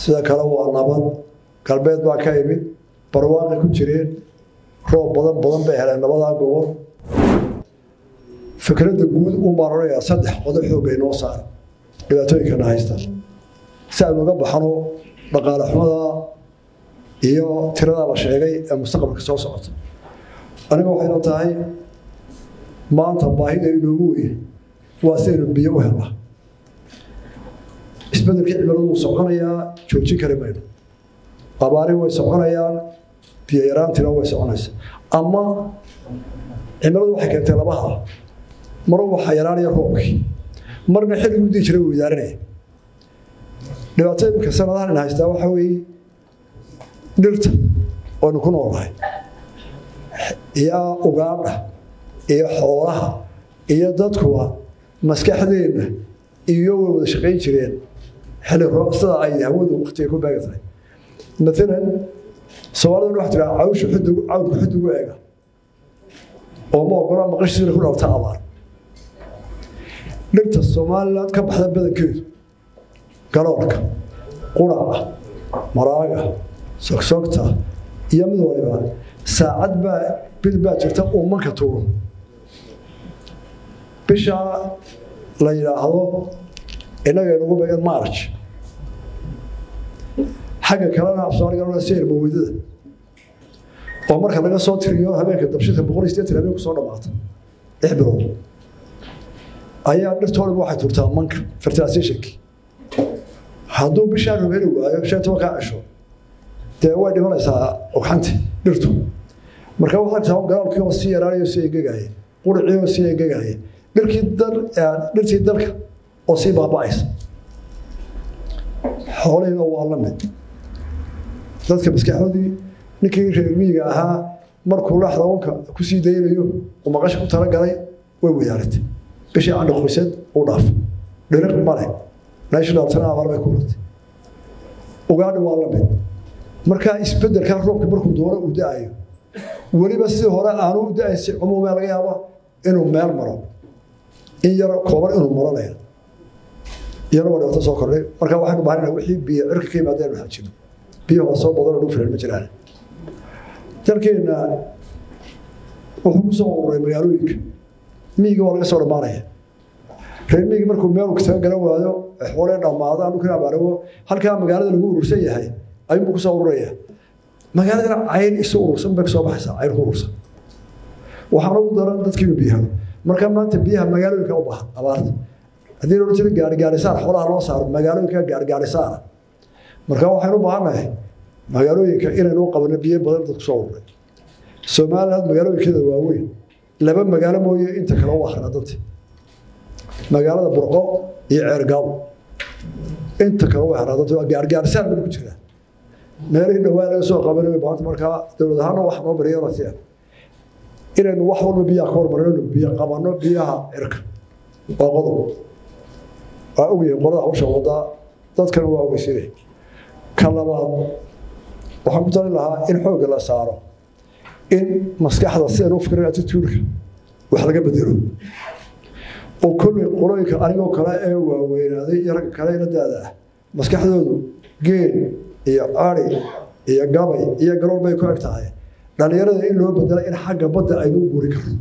sida kale waa nabad galbeed baa ka imid barwaaqay ku jireen roob badan badan bay heleen labadaa gobol fikradda guud un baan odhanayaa saddex qodob xoogga inoo saara dhibaatooyinkana haysta si aynu uga baxno dhaqaale xumada iyo tiradaa la sheegay ee mustaqbalka soo socota aniga waxayna tahay maanta baahida inoogu weyn waa sidaynu biyo u helnaa isbedelkii cimiladu wuu soconayaa joojin kari mayno abaari way soconayaan biyo yaraantina way soconaysa ama cimiladu waxay keentay labaha mar waxaa yaraanaya roobkii marna xilliguu dii jiray wuu idaarinaya dhibaatada imika sanadahan in haystaa waxaa weeye dhirta oonu ku noolnahay iyo ugaadha iyo xoolaha iyo dadkuwa maskaxdeenna iyo way wada shaqayn jireen xilli roob sida ay hawadu waktiga ku beega tahay maalan soomaalida waxa tiraa cawsha xudug cawlka xudugu eega oo ma ogola maqashiisina ku dhalta abaar dhirta somaliland ka baxda badankeedu galoolka quraca maraaga sogsogta iyo mid waliba saacad baa bil baa jirta uu manka tuuro bishaa la yidhaahdo innaga inugu beegan march xagga kalena afsoomaaliga seyr maweydada oo marka laga soo tiriyo habeenka dabshidka boqol iyo sideetan habeen ku soo dhamaata lix bilood ayaa dhirtoodaba waxay turtaa manka fertilizationki hadduu bishaa roob heli waayo shan tobankaa cisho dee way dhimanaysaa ogxanti dhirtu marka waxaa taa galaalkii oo sii yaraanayo sii engegaya quricii oo sii engegaya dhirkii dal dhirtii dalka oo sii baaba'aysa xoolihiina waa la mid dadka maskaxdoodii ninkii reer miyiga ahaa markuu laxda wanka ku sii daynayo uu maqasha ku talagalay way wadaaratay bishii candhi qoysad uu dhaaf dhiriq male national tana abaar bay ku rutay ugaadhi waa la mid markaa isbedelkaa roobka markuu doono uu da-ayo weliba sidii hore aanu u da-aysi cumuumee laga yaaba inuu meel maro in yar kooban inuu maranaya iyana waa dhibaato soo kordhay marka waxaynu bahanayna wixii biyo cirka ka yimaadeen waxaa jiro biyaha waa soo badan oo dhu filan ma jiraan dalkeenna wuxuu ku soo ururay magaalooyinka miyiga waa laga soo dhammaanaya reer miyiga markuu meel taga garan waayo xoolee dhammaadaan dhulkina abaarago halkaa magaalada lagu urursan yahay ayuunbuu ku soo ururaya magaaladana cayn isu urursan bay kasoo baxaysaa cayn ku urursan waxaana ugu daran dadkiinu biyaha marka maanta biyaha magaalooyinka u baahan abaarta haddii loola jiro gaarigaarisaan xoolaha loo saaro magaalooyinka gaarigaarisaan marka waxaynu u baahannahay magaalooyinka inaynu u qabanno biyo badan dad kusoo ururay somaliland magaalooyinkeeda waaweyn laba magaalo mooye inta kale u akhra danta magaalada burqo iyo ceergaabo inta kale u akhra danta waa gaarigaarisaan baan ku jiraa meelihii dhawaa laga soo qabanay baanta markaa dowlad ahaana wax noo bariyanasia inaynu wax walba biyaha ka hormarino biyo qabanno biyaha cirka waa qodob waa ogyihiin qolada hawsha wadaa dadkana waa ogeysinay ka labaad waxaan ku talin lahaa in xoogga la saaro in maskaxda sidaan u fikirin attituudka wax laga bedelo oo kolley qolooyinka anigoo kale ee waaweynaaday iyo ragga kale ila daada ah maskaxdoodu geel iyo ari iyo gabay iyo garool bay ku eg tahay dhallinyarada in loo bedela in xagga badda aynu u guuri karno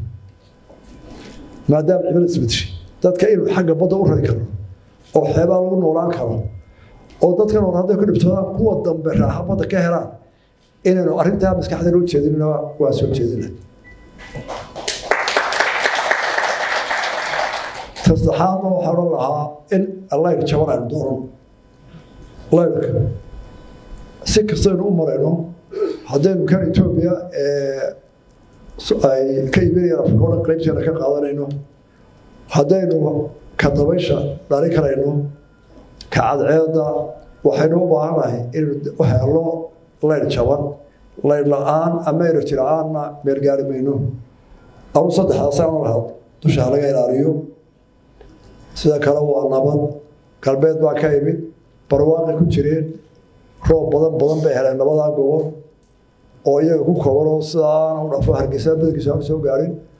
maadaama cimilada isbedeshay dadka inuu xagga badda u rari karno oo xeebaa lagu noolaan karo oo dadkan hore hadday ku dhibtoodaan kuwa dambe raaxa badda ka helaan inaynu arrintaa maskaxda loo jeedinna waa soo jeedina tasaxaadna waxaa odhan lahaa in layr jaban aynu dooran layrka si kastaynu u marayno haddaynu kan etoobiya ay ka imanayaan afrika o dhan qaybteena ka qaadanayno haddaynu ka dabaysha dhali karayno ka cadceeda waxaynu u baahannahay inaynu u helno layr jaban layr la-aan ama enerji la-aanna meelgaari mayno anu saddexdaasaan lahaa dusha laga ilaaliyo sida kale waa nabad galbeed baa ka imid barwaaqay ku jireen roob badan badan bay heleen labadaa gobol oo iyaga ku kooban oo sidaana u dhafo hargeysa badankiisa aan soo gaarin